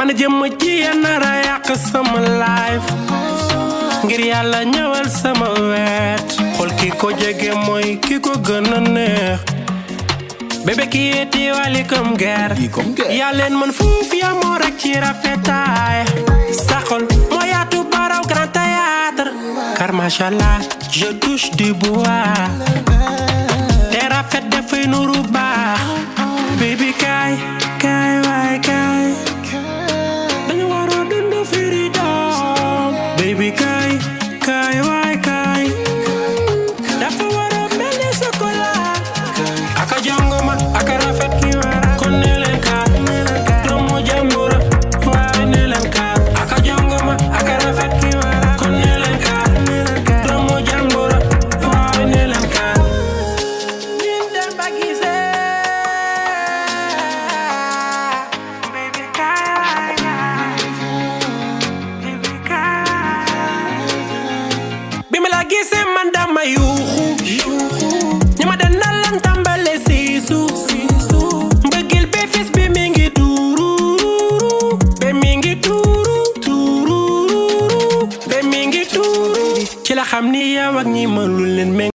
ana jëmm ji ya nara yàq sama life ngir yàlla ñëwal sama wet xool ki ko jege mooy ki ko gën a neex bébé ki yeeti wali comme guerre yaa leen man fuuf yaa moo rek ci rafetaay sa xol moo yaatu baraw grand théâtre car machallah je touche du bois te rafet dafay nuru baax baby kaay kaay waay kaay dañu waroo dund freedom baby kaay kaay waay kaay dafa waroo mel ni chocolat aka jongoma aka rafet ki wara kon ne leen kaar doomu jàmbura waaye ne leen kaar aka jongoma aka rafet ki wara kon ne leen kaar doomu jàmbura waaye ne leen kaar min dem ba gisee baby kaay waay kaay baby kaay bi ma la gisee man dama yuuxu ñi ma dana lan tàmbale siisu mbëggeel be fis bi mi ngi tuuru be mi ngi tuuru tuuru be mi ngi tuuru ci la xam ni yow ak ñi mënul leen